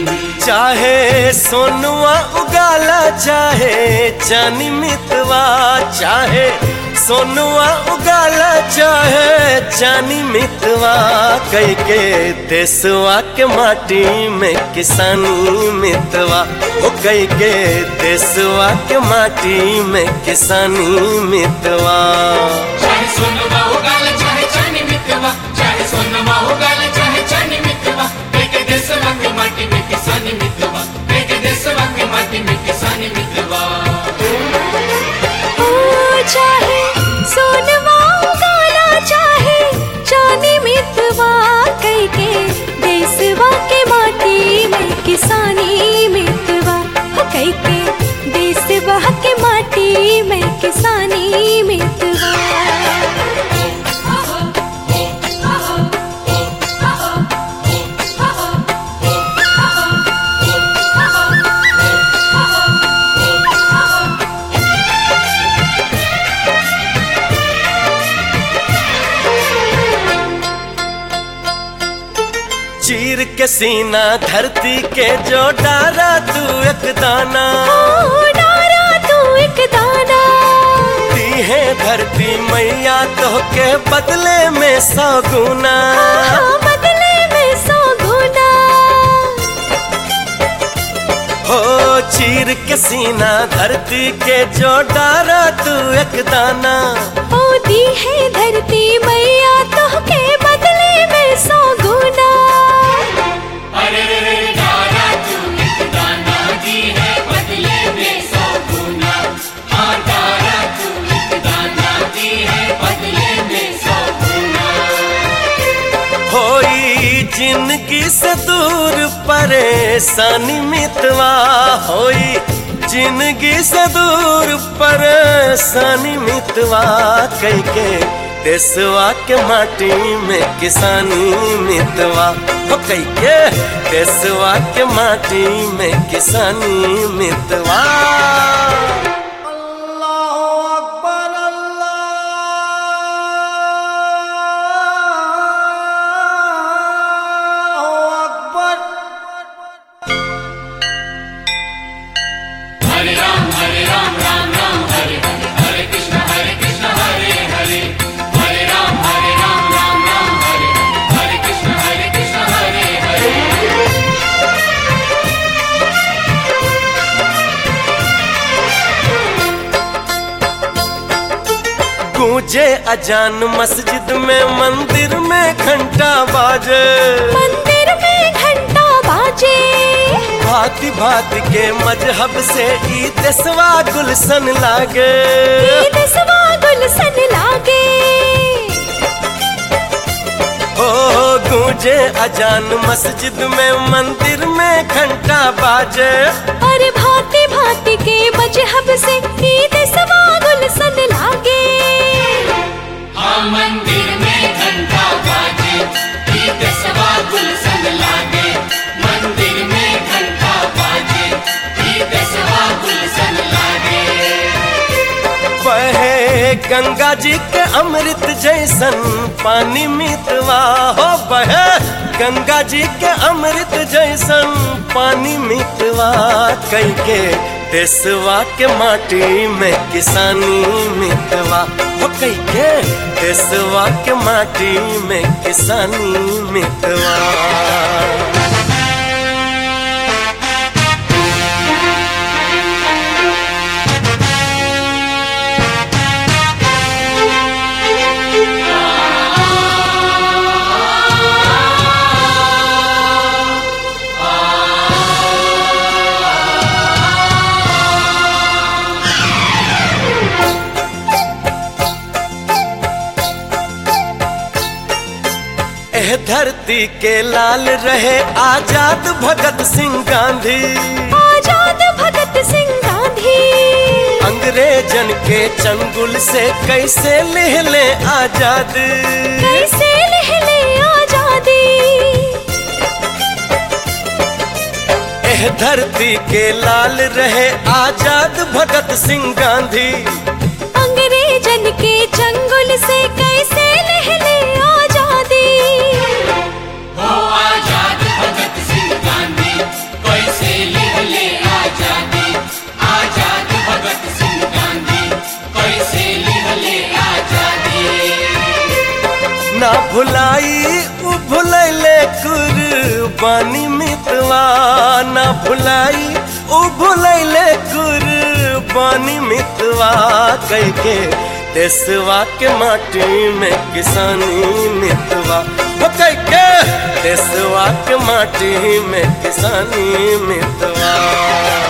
चाहे सोनुआ उगाला चाहे चानी मितवा चाहे सोनुआ उगाला चाहे चानी मितवा कई के देसवा के माटी में किसानी मितवा ओ कई के देसवा के माटी में किसानी मितवा चाहे सोनमा उगाल चाहे चानी मितवा चाहे सोनमा उगाल चाहे चानी मितवा बेके देशवा के माटी में किसानी मितवा बेके देशवा के माटी में किसानी मितवा ओ चाहे सोनवा उगाला चाहे चांदी मितवा कई के देसवा के माटी में किसानी मितवा हो कई के देसवा के माटी में किसानी मितवा चीर के सीना धरती के जो डारा तू एक दाना ओ डारा तू एक दाना दी है धरती मैया तो के बदले में सौ गुना हाँ, बदले में सौ गुना हो चीर के सीना धरती के जो डारा तू एक दाना ओ दी है धरती मैया तो के बदले में सौ गुना अरे रे रे दादा तू एक दाना दी है बदले में सौ गुना हाँ दादा तू एक दाना दी है बदले में सौ गुना होई जिंदगी से दूर परेशानी मितवा होई जिंदगी से दूर परेशानी मितवा कई के देसवा के माटी में किसानी मितवा हो कई के देसवा के माटी में किसानी मितवा हरे राम हरे राम राम राम हरे हरे हरे कृष्ण हरे कृष्ण हरे हरे हरे राम हरे राम राम राम हरे हरे हरे कृष्ण हरे कृष्ण हरे हरे गूंजे अजान मस्जिद में मंदिर में घंटा बाजे मंदिर में घंटा बाजे भांति भांति के मजहब से ई देसवा गुलशन लागे ईद सवा गुलशन लागे ओ गूंजे अजान मस्जिद में मंदिर में घंटा बाजे और भांति भांति के मजहब से ईद सवा गुलशन लागे हाँ मंदिर में घंटा बाजे ईद सवा गुलशन लागे मंदिर में घंटा बाजे ईद सवा गुलशन लागे बहे गंगा जी के अमृत जैसन पानी मितवा हो बहे गंगा जी के अमृत जैसन पानी मितवा कई के देसवा के माटी में किसानी मितवा हो कई के देसवा के माटी में किसानी मितवा एह धरती के लाल रहे आजाद भगत सिंह गांधी आजाद भगत सिंह गांधी अंग्रेजन के चंगुल से कैसे ले ले आजाद कैसे लहले आजादी एह धरती के लाल रहे आजाद भगत सिंह गांधी अंग्रेजन के चंगुल से कैसे लहले आजादी हो आजाद भगत सिंह गांधी भुलाई उ भुलैले कुर्बानी मितवा ना भुलाई उ भुलैले कुर्बानी मितवा कह के देसवा के माटी में किसानी मितवा वो कह के देसवा के माटी में किसानी मितवा